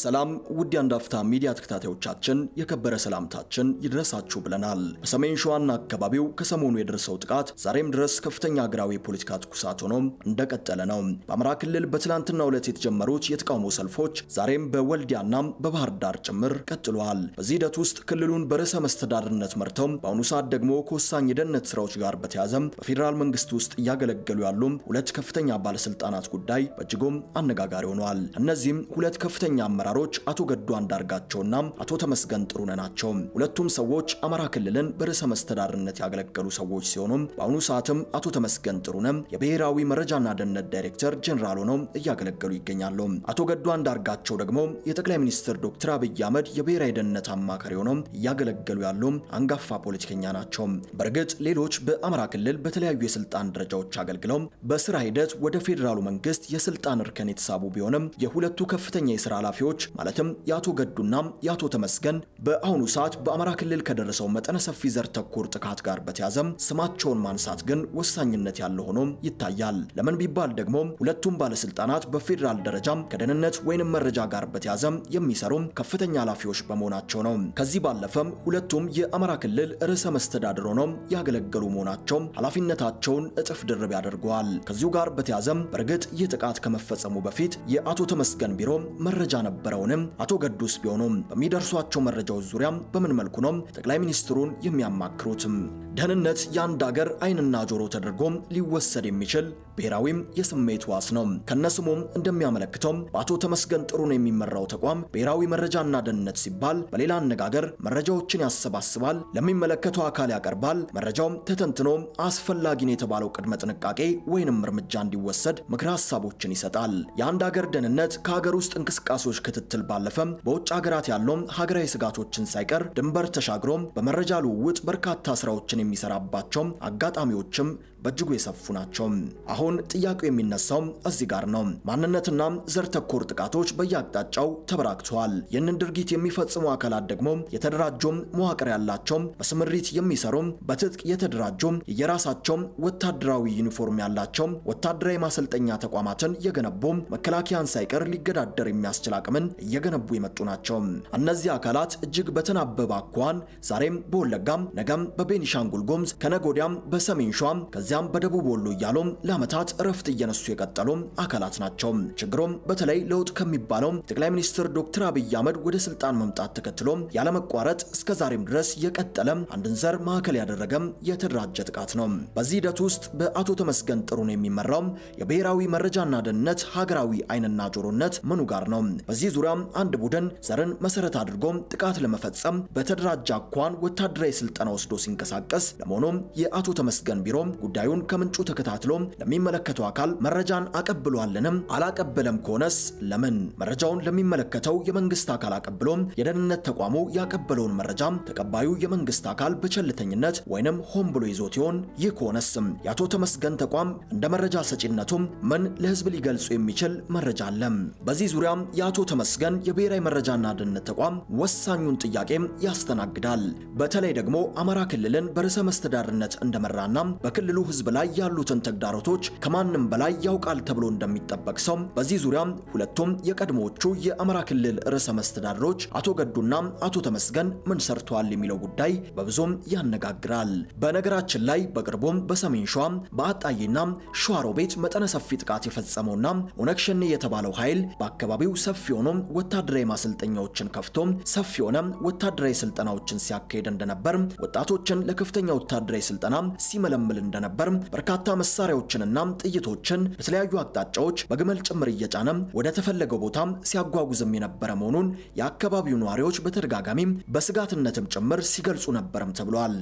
ሰላም ውድ የአንድ አፍታ ሚዲያ ተከታታዮቻችን የከበረ ሰላምታችን ይድረሳችሁ ብለናል። በሰሜን ሸዋና አካባቢው ከሰሞኑ የደረሰው ጥቃት ዛሬም ድረስ ከፍተኛ ሀገራዊ የፖለቲካ ትኩሳት ሆኖ እንደቀጠለ ነው። በአማራ ክልል በትናንትናው ዕለት የተጀመሩት የተቃውሞ ሰልፎች ዛሬም በወልዲያና በባህር ዳር ጭምር ቀጥለዋል። በዚህ ሂደት ውስጥ ክልሉን በርዕሰ መስተዳድርነት መርተው በአሁኑ ሰዓት ደግሞ ከወሳኝ የደህንነት ስራዎች ጋር በተያያዘ በፌዴራል መንግስት ውስጥ እያገለገሉ ያሉ ሁለት ከፍተኛ ባለስልጣናት ጉዳይ በእጅጉም አነጋጋሪ ሆነዋል። እነዚህም ሁለት ከፍተኛ አመራሮች አቶ ገዱ አንዳርጋቸውና አቶ ተመስገን ጥሩነህ ናቸው። ሁለቱም ሰዎች አማራ ክልልን በርዕሰ መስተዳድርነት ያገለገሉ ሰዎች ሲሆኑ በአሁኑ ሰዓትም አቶ ተመስገን ጥሩነህ የብሔራዊ መረጃና ደህንነት ዳይሬክተር ጄኔራል ሆነው እያገለገሉ ይገኛሉ። አቶ ገዱ አንዳርጋቸው ደግሞ የጠቅላይ ሚኒስትር ዶክተር አብይ አህመድ የብሔራዊ ደህንነት አማካሪ ሆነው እያገለገሉ ያሉ አንጋፋ ፖለቲከኛ ናቸው። በእርግጥ ሌሎች በአማራ ክልል በተለያዩ የስልጣን ደረጃዎች አገልግለው በስራ ሂደት ወደ ፌዴራሉ መንግስት የስልጣን እርከን የተሳቡ ቢሆንም የሁለቱ ከፍተኛ የስራ ኃላፊዎች ማለትም የአቶ ገዱና የአቶ ተመስገን በአሁኑ ሰዓት በአማራ ክልል ከደረሰው መጠነ ሰፊ ዘር ተኮር ጥቃት ጋር በተያዘ ስማቸውን ማንሳት ግን ወሳኝነት ያለው ሆኖ ይታያል። ለምን ቢባል ደግሞ ሁለቱም ባለስልጣናት በፌዴራል ደረጃ ከደህንነት ወይንም መረጃ ጋር በተያዘ የሚሰሩ ከፍተኛ ኃላፊዎች በመሆናቸው ነው። ከዚህ ባለፈም ሁለቱም የአማራ ክልል ርዕሰ መስተዳድር ሆነው ያገለገሉ መሆናቸው ኃላፊነታቸውን እጥፍ ድርብ ያደርገዋል። ከዚሁ ጋር በተያዘም በእርግጥ ይህ ጥቃት ከመፈጸሙ በፊት የአቶ ተመስገን ቢሮ መረጃ ነበረውንም አቶ ገዱስ ቢሆኑም በሚደርሷቸው መረጃዎች ዙሪያ በምን መልኩ ነው ጠቅላይ ሚኒስትሩን የሚያማክሩትም? ደህንነት የአንድ አገር ዓይንና ጆሮ ተደርጎ ሊወሰድ የሚችል ብሔራዊም የስሜት ዋስ ነው። ከነስሙም እንደሚያመለክተው በአቶ ተመስገን ጥሩነህ የሚመራው ተቋም ብሔራዊ መረጃና ደህንነት ሲባል በሌላ አነጋገር መረጃዎችን ያሰባስባል፣ ለሚመለከተው አካል ያቀርባል። መረጃው ተተንትኖ አስፈላጊ ነው የተባለው ቅድመ ጥንቃቄ ወይንም እርምጃ እንዲወሰድ ምክረ ሀሳቦችን ይሰጣል። የአንድ አገር ደህንነት ከሀገር ውስጥ እንቅስቃሴዎች ክትትል ባለፈም በውጭ ሀገራት ያለው ሀገራዊ ስጋቶችን ሳይቀር ድንበር ተሻግሮ በመረጃ ልውውጥ በርካታ ስራዎችን የሚሰራባቸው አጋጣሚዎችም በእጅጉ የሰፉ ናቸው። አሁን ጥያቄው የሚነሳው እዚህ ጋር ነው። ማንነትና ዘር ተኮር ጥቃቶች በየአቅጣጫው ተበራክተዋል። ይህንን ድርጊት የሚፈጽሙ አካላት ደግሞ የተደራጁ መዋቅር ያላቸው፣ በስምሪት የሚሰሩ፣ በትጥቅ የተደራጁ፣ የራሳቸው ወታደራዊ ዩኒፎርም ያላቸው፣ ወታደራዊ ማሰልጠኛ ተቋማትን የገነቡ፣ መከላከያን ሳይቀር ሊገዳደር የሚያስችል አቅምን እየገነቡ የመጡ ናቸው። እነዚህ አካላት እጅግ በተናበበ አኳኋን ዛሬም በወለጋም ነገም በቤኒሻንጉል ጉሙዝ ከነጎዲያም በሰሜን ሸዋ ከዚያም በደቡብ ወሎ እያሉ ለዓመታት እረፍት እየነሱ የቀጠሉ አካላት ናቸው። ችግሩም በተለይ ለውጥ ከሚባለው ጠቅላይ ሚኒስትር ዶክተር አብይ አህመድ ወደ ስልጣን መምጣት ተከትሎ ያለመቋረጥ እስከ ዛሬም ድረስ የቀጠለ አንድን ዘር ማዕከል ያደረገ የተደራጀ ጥቃት ነው። በዚህ ሂደት ውስጥ በአቶ ተመስገን ጥሩነህ የሚመራው የብሔራዊ መረጃና ደህንነት ሀገራዊ ዓይንና ጆሮነት ምኑ ጋር ነው? በዚህ ዙሪያ አንድ ቡድን ዘርን መሰረት አድርጎ ጥቃት ለመፈጸም በተደራጀ አኳን ወታደራዊ ስልጠና ወስዶ ሲንቀሳቀስ ለመሆኑም የአቶ ተመስገን ቢሮ ጉዳዩን ከምንጩ ተከታትሎ ለሚመለከተው አካል መረጃን አቀብሏልንም አላቀበለም ከሆነስ ለምን? መረጃውን ለሚመለከተው የመንግስት አካል አቀብሎ የደህንነት ተቋሙ ያቀበለውን መረጃ ተቀባዩ የመንግስት አካል በቸልተኝነት ወይንም ሆን ብሎ ይዞት ይሆን? ይህ ከሆነስም የአቶ ተመስገን ተቋም እንደ መረጃ ሰጪነቱም ምን ለህዝብ ሊገልጹ የሚችል መረጃ አለ? በዚህ ዙሪያ የአቶ ተመስገን የብሔራዊ መረጃና ደህንነት ተቋም ወሳኙን ጥያቄ ያስተናግዳል። በተለይ ደግሞ አማራ ክልልን በርዕሰ መስተዳድርነት እንደመራና በክልሉ ህዝብ ላይ ያሉትን ተግዳሮቶች ከማንም በላይ ያውቃል ተብሎ እንደሚጠበቅ ሰው በዚህ ዙሪያ ሁለቱም የቀድሞዎቹ የአማራ ክልል ርዕሰ መስተዳድሮች አቶ ገዱና አቶ ተመስገን ምን ሰርተዋል የሚለው ጉዳይ በብዙም ያነጋግራል። በነገራችን ላይ በቅርቡም በሰሜን ሸዋ በአጣዬና ሸዋሮቤት መጠነ ሰፊ ጥቃት የፈጸመውና ኦነግ ሸኔ የተባለው ኃይል በአካባቢው ሰፊ ሆኖ ወታደራዊ ማሰልጠኛዎችን ከፍቶ ሰፊ የሆነ ወታደራዊ ስልጠናዎችን ሲያካሄድ እንደነበር፣ ወጣቶችን ለከፍተኛ ወታደራዊ ስልጠና ሲመለምል እንደነበር፣ በርካታ መሳሪያዎችንና ጥይቶችን በተለያዩ አቅጣጫዎች በግመል ጭምር እየጫነ ወደ ተፈለገው ቦታ ሲያጓጉዝም የነበረ መሆኑን የአካባቢው ነዋሪዎች በተደጋጋሚ በስጋትነትም ጭምር ሲገልጹ ነበርም ተብሏል።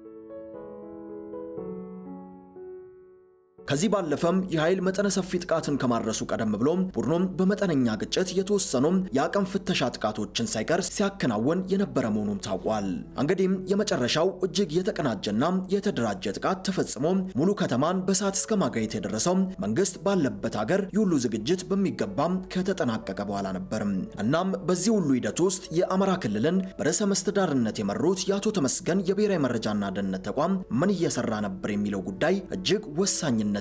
ከዚህ ባለፈም የኃይል መጠነ ሰፊ ጥቃትን ከማድረሱ ቀደም ብሎ ቡድኑም በመጠነኛ ግጭት የተወሰኑ የአቅም ፍተሻ ጥቃቶችን ሳይቀር ሲያከናውን የነበረ መሆኑም ታውቋል። እንግዲህም የመጨረሻው እጅግ የተቀናጀና የተደራጀ ጥቃት ተፈጽሞ ሙሉ ከተማን በእሳት እስከ ማጋየት የደረሰው መንግስት ባለበት ሀገር የሁሉ ዝግጅት በሚገባም ከተጠናቀቀ በኋላ ነበር። እናም በዚህ ሁሉ ሂደት ውስጥ የአማራ ክልልን በርዕሰ መስተዳድርነት የመሩት የአቶ ተመስገን የብሔራዊ መረጃና ደህንነት ተቋም ምን እየሰራ ነበር የሚለው ጉዳይ እጅግ ወሳኝነት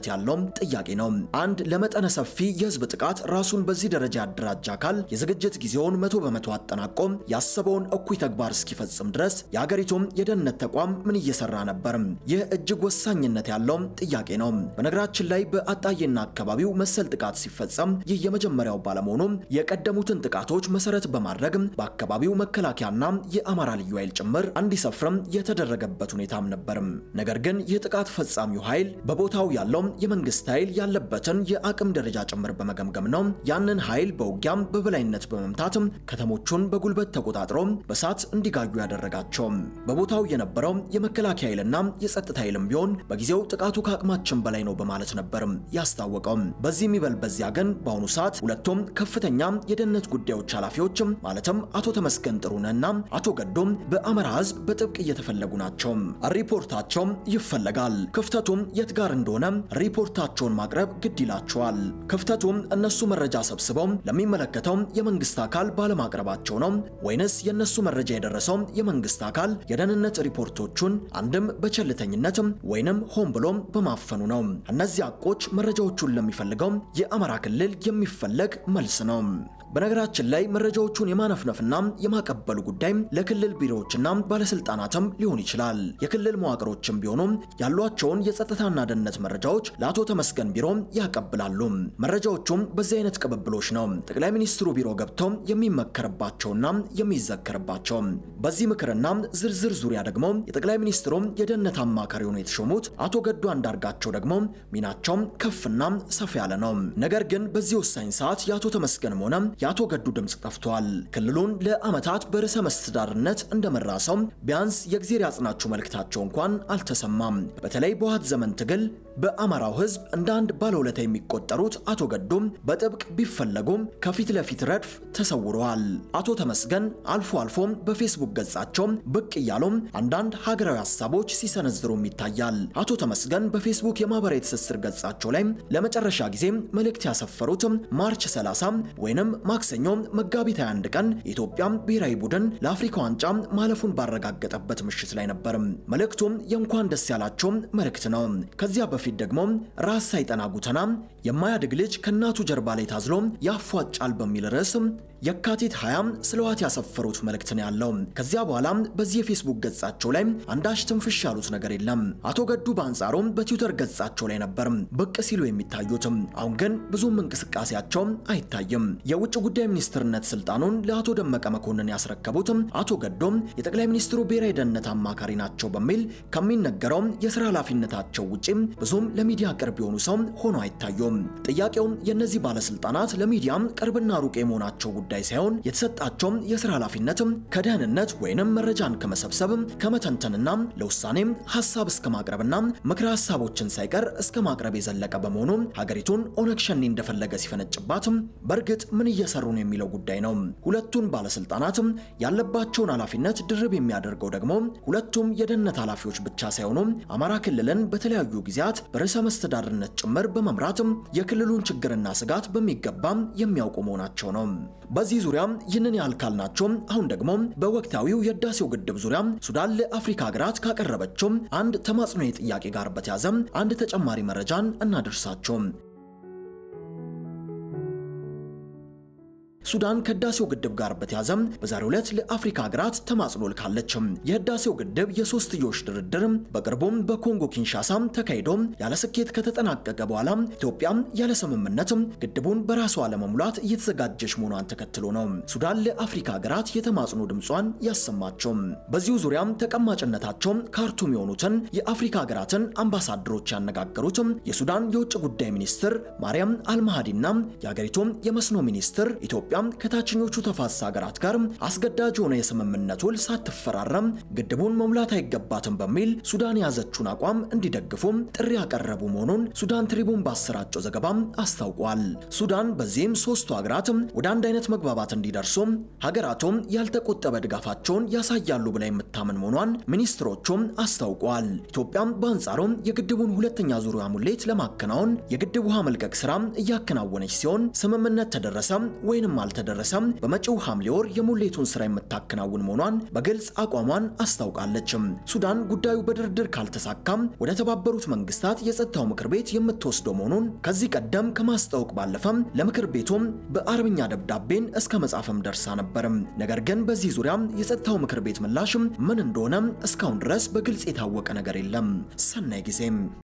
ወሳኝነት ያለው ጥያቄ ነው። አንድ ለመጠነ ሰፊ የህዝብ ጥቃት ራሱን በዚህ ደረጃ ያደራጀ አካል የዝግጅት ጊዜውን መቶ በመቶ አጠናቆ ያሰበውን እኩይ ተግባር እስኪፈጽም ድረስ የሀገሪቱም የደህንነት ተቋም ምን እየሰራ ነበር? ይህ እጅግ ወሳኝነት ያለው ጥያቄ ነው። በነገራችን ላይ በአጣዬና አካባቢው መሰል ጥቃት ሲፈጸም ይህ የመጀመሪያው ባለመሆኑ የቀደሙትን ጥቃቶች መሰረት በማድረግ በአካባቢው መከላከያና የአማራ ልዩ ኃይል ጭምር እንዲሰፍርም የተደረገበት ሁኔታም ነበር። ነገር ግን ይህ ጥቃት ፈጻሚው ኃይል በቦታው ያለው የመንግስት ኃይል ያለበትን የአቅም ደረጃ ጭምር በመገምገም ነው ያንን ኃይል በውጊያም በበላይነት በመምታት ከተሞቹን በጉልበት ተቆጣጥሮ በሳት እንዲጋዩ ያደረጋቸው። በቦታው የነበረው የመከላከያ ኃይልና የጸጥታ ኃይልም ቢሆን በጊዜው ጥቃቱ ከአቅማችን በላይ ነው በማለት ነበር ያስታወቀው። በዚህ የሚበል በዚያ ግን በአሁኑ ሰዓት ሁለቱም ከፍተኛ የደህንነት ጉዳዮች ኃላፊዎች ማለትም አቶ ተመስገን ጥሩነህና አቶ ገዶም በአማራ ህዝብ በጥብቅ እየተፈለጉ ናቸው። ሪፖርታቸው ይፈለጋል። ክፍተቱም የት ጋር እንደሆነ ሪፖርታቸውን ማቅረብ ግድ ይላቸዋል። ክፍተቱም እነሱ መረጃ ሰብስበው ለሚመለከተው የመንግስት አካል ባለማቅረባቸው ነው ወይንስ የነሱ መረጃ የደረሰው የመንግስት አካል የደህንነት ሪፖርቶቹን አንድም በቸልተኝነት ወይንም ሆን ብሎ በማፈኑ ነው? እነዚህ አቆች መረጃዎቹን ለሚፈልገው የአማራ ክልል የሚፈለግ መልስ ነው። በነገራችን ላይ መረጃዎቹን የማነፍነፍና የማቀበሉ ጉዳይ ለክልል ቢሮዎችና ባለስልጣናትም ሊሆን ይችላል። የክልል መዋቅሮችም ቢሆኑ ያሏቸውን የጸጥታና ደህንነት መረጃዎች ለአቶ ተመስገን ቢሮ ያቀብላሉ። መረጃዎቹም በዚህ አይነት ቅብብሎች ነው ጠቅላይ ሚኒስትሩ ቢሮ ገብተው የሚመከርባቸውና የሚዘከርባቸው። በዚህ ምክርና ዝርዝር ዙሪያ ደግሞ የጠቅላይ ሚኒስትሩ የደህንነት አማካሪ ሆነው የተሾሙት አቶ ገዱ አንዳርጋቸው ደግሞ ሚናቸው ከፍና ሰፋ ያለ ነው። ነገር ግን በዚህ ወሳኝ ሰዓት የአቶ ተመስገንም ሆነ የአቶ ገዱ ድምፅ ጠፍቷል። ክልሉን ለዓመታት በርዕሰ መስተዳድርነት እንደመራ ሰው ቢያንስ የእግዜር ያጽናችሁ መልእክታቸው እንኳን አልተሰማም። በተለይ በውሃት ዘመን ትግል በአማራው ሕዝብ እንደ አንድ ባለውለታ የሚቆጠሩት አቶ ገዱም በጥብቅ ቢፈለጉም ከፊት ለፊት ረድፍ ተሰውረዋል። አቶ ተመስገን አልፎ አልፎም በፌስቡክ ገጻቸው ብቅ እያሉም አንዳንድ ሀገራዊ ሀሳቦች ሲሰነዝሩም ይታያል። አቶ ተመስገን በፌስቡክ የማህበራዊ ትስስር ገጻቸው ላይ ለመጨረሻ ጊዜ መልእክት ያሰፈሩት ማርች 30 ወይንም ማክሰኞ መጋቢት 21 ቀን የኢትዮጵያ ብሔራዊ ቡድን ለአፍሪካ ዋንጫ ማለፉን ባረጋገጠበት ምሽት ላይ ነበር። መልእክቱም የእንኳን ደስ ያላቸው መልእክት ነው። ከዚያ በፊት ደግሞ ራስ ሳይጠና ጉተና የማያድግ ልጅ ከእናቱ ጀርባ ላይ ታዝሎ ያፏጫል በሚል ርዕስ የካቲት 20 ስለ ህወሓት ያሰፈሩት መልእክት ነው ያለው። ከዚያ በኋላ በዚህ የፌስቡክ ገጻቸው ላይ አንዳች ትንፍሽ ያሉት ነገር የለም። አቶ ገዱ በአንጻሩ በትዊተር ገጻቸው ላይ ነበር ብቅ ሲሉ የሚታዩትም። አሁን ግን ብዙም እንቅስቃሴያቸው አይታይም። የውጭ ጉዳይ ሚኒስትርነት ስልጣኑን ለአቶ ደመቀ መኮንን ያስረከቡት አቶ ገዶም የጠቅላይ ሚኒስትሩ ብሔራዊ ደህንነት አማካሪ ናቸው በሚል ከሚነገረው የስራ ኃላፊነታቸው ውጪ ብዙም ለሚዲያ ቅርብ የሆኑ ሰው ሆኖ አይታዩም። ጥያቄው የእነዚህ ባለስልጣናት ለሚዲያ ቅርብና ሩቅ የመሆናቸው ጉዳይ ሳይሆን የተሰጣቸው የስራ ኃላፊነት ከደህንነት ወይንም መረጃን ከመሰብሰብ ከመተንተንና ለውሳኔም ሀሳብ እስከ ማቅረብና ምክረ ሀሳቦችን ሳይቀር እስከ ማቅረብ የዘለቀ በመሆኑ ሀገሪቱን ኦነግ ሸኔ እንደፈለገ ሲፈነጭባት በእርግጥ ምን እየሰሩ ነው የሚለው ጉዳይ ነው። ሁለቱን ባለስልጣናት ያለባቸውን ኃላፊነት ድርብ የሚያደርገው ደግሞ ሁለቱም የደህንነት ኃላፊዎች ብቻ ሳይሆኑ አማራ ክልልን በተለያዩ ጊዜያት በርዕሰ መስተዳድርነት ጭምር በመምራት የክልሉን ችግርና ስጋት በሚገባ የሚያውቁ መሆናቸው ነው። በዚህ ዙሪያ ይህንን ያህል ካልናቸው አሁን ደግሞ በወቅታዊው የህዳሴው ግድብ ዙሪያ ሱዳን ለአፍሪካ ሀገራት ካቀረበችው አንድ ተማጽኖ ጥያቄ ጋር በተያዘ አንድ ተጨማሪ መረጃን እናደርሳቸው። ሱዳን ከህዳሴው ግድብ ጋር በተያዘ በዛሬው ዕለት ለአፍሪካ ሀገራት ተማጽኖ ልካለች። የህዳሴው ግድብ የሶስትዮሽ ድርድር በቅርቡም በኮንጎ ኪንሻሳ ተካሂዶ ያለ ስኬት ከተጠናቀቀ በኋላ ኢትዮጵያ ያለ ስምምነት ግድቡን በራሷ ለመሙላት እየተዘጋጀች መሆኗን ተከትሎ ነው ሱዳን ለአፍሪካ ሀገራት የተማጽኖ ድምጿን ያሰማቸው። በዚሁ ዙሪያም ተቀማጭነታቸው ካርቱም የሆኑትን የአፍሪካ ሀገራትን አምባሳደሮች ያነጋገሩት የሱዳን የውጭ ጉዳይ ሚኒስትር ማርያም አልማሃዲና የሀገሪቱ የመስኖ ሚኒስትር ኢትዮጵያ ከታችኞቹ ተፋሰስ ሀገራት ጋር አስገዳጅ የሆነ የስምምነት ውል ሳትፈራረም ግድቡን መሙላት አይገባትም በሚል ሱዳን የያዘችውን አቋም እንዲደግፉ ጥሪ ያቀረቡ መሆኑን ሱዳን ትሪቡን ባሰራጨው ዘገባ አስታውቋል። ሱዳን በዚህም ሶስቱ ሀገራት ወደ አንድ አይነት መግባባት እንዲደርሱ ሀገራቱም ያልተቆጠበ ድጋፋቸውን ያሳያሉ ብላ የምታምን መሆኗን ሚኒስትሮቹም አስታውቋል። ኢትዮጵያ በአንጻሩ የግድቡን ሁለተኛ ዙሪያ ሙሌት ለማከናወን የግድብ ውሃ መልቀቅ ስራ እያከናወነች ሲሆን ስምምነት ተደረሰ ወይንም ካልተደረሰም በመጪው ሐምሌ ወር የሙሌቱን ስራ የምታከናውን መሆኗን በግልጽ አቋሟን አስታውቃለች። ሱዳን ጉዳዩ በድርድር ካልተሳካም ወደ ተባበሩት መንግስታት የጸጥታው ምክር ቤት የምትወስደው መሆኑን ከዚህ ቀደም ከማስታወቅ ባለፈም ለምክር ቤቱም በአረብኛ ደብዳቤን እስከ መጻፍም ደርሳ ነበርም። ነገር ግን በዚህ ዙሪያ የጸጥታው ምክር ቤት ምላሽም ምን እንደሆነ እስካሁን ድረስ በግልጽ የታወቀ ነገር የለም። ሰናይ ጊዜም